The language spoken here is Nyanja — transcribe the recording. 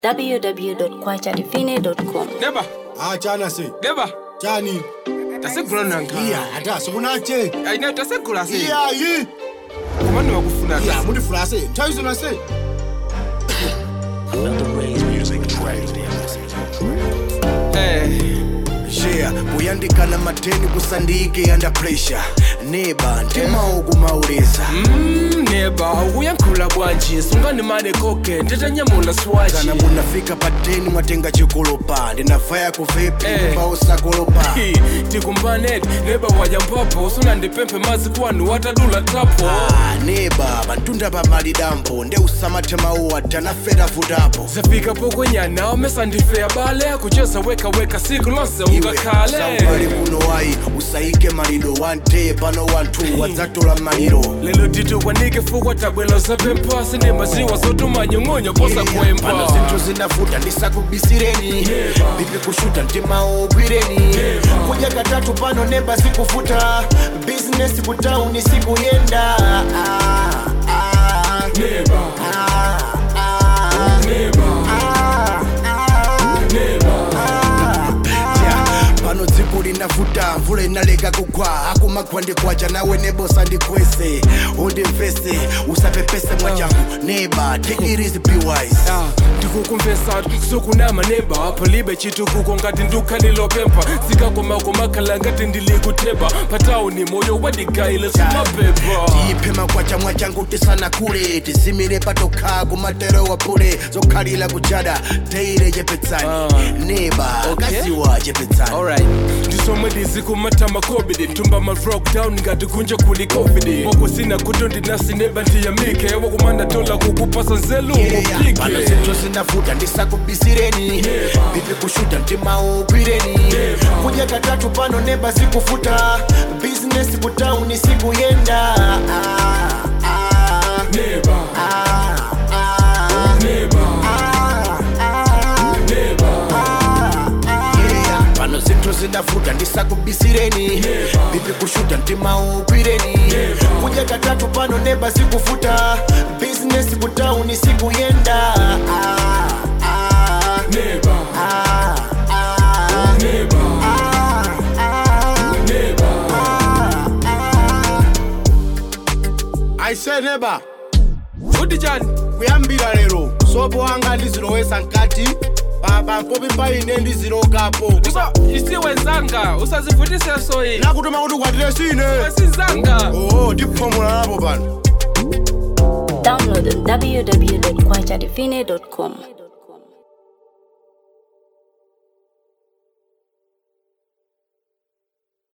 www.kwachadifine.com. Neba, Ah, chana se. neba, Chani. tasekula nanka. Iya, hata sikunache. Aina tasekula se. Iya, yi. Kumani wakufuna Iya, se. mundi fula se. Taizo na se. Eh, yeah kuyandikana mateni kusandike under pressure neba ntimawo kumauleza mm, neba, uyankhula bwanji, sungani mane koke, nditanyamula swaji. kana munafika pateni mwatenga chikolopa ndinafaya kuvepi Eh. kumba usakolopa Hi, tikumbaneti, neba wajambapo, sunandipemphe mazi kwanu watadula tapo. Ah, neba pantunda pamali dambo nde usamathemawo tanafera vutapo zafika pokwenyana omesandifeya bale kucheza weka weka siku lonse Iwe, ungakhale saubale kuno wayi usayike maliro wante pano wanthu wadzatola maliro lelo tito kwanike fukwa tabwelo zapempha sine maziwa zotumanyong'onyo posa pano kwempha zinthu zinafuta ndisakubisireni bipi kushuta mtimawo gwireni kudya katatu pano neba zikufuta bizinesi kutauni sikuyenda Ah, ah, Neba, ah, ah, neba, ah, ah. neba. Ja, pano dziko linavuta mvula inaleka kugwa akumagwa ndikwacha nawe nebosa ndikwese undimvese usapepese mwachangu neba take it easy be wise Ah, ndikukumvesa sukunama neba palibe chitukuko ngati ndukhalilopempha zikakomakomakhala ngati ndilikutheba patauni moyo wadigayile simapepa tiphe makwacha mwachangu tisanakule tizimire patokha kumatero wapule zokhalira kuchada teire chepetsani Ah. neba Okay. kaziwa chepetsani alright ndisomwe ndizikumata makobidi ntumba ma lockdown ngati kunja kuli covid wakusina kuto ndinasineba ndiyamike wakumanda tola kukupasa nzelu pano mupike zinthu zinavuta ndisakubisireni bipi kushuta mtimawo gwireni kudya katatu pano neba zikufuta bizinesi kutauni sikuyenda Ah, ah, neba ah, ah, neba ah, ah. neba Yeah, pano zinthu zinavuta ndisakubisireni bipi kushuta mtimawo gwireni kudya katatu pano neba zikufuta bizinesi kutauni sikuyenda Ah, ah, neba ah, ah, neba ah, ah. neba Aise neba. kuti chani Kuyambira lero. Sopo wanga ndizilowesa nkati. Baba mpopi paine ndizilokapo. Usa isiwe nzanga usazivutise soyi Nakutuma kuti ukwatire sine. sinzanga Oh, ndiphomola napo pano. Download on www.kwachadifine.com.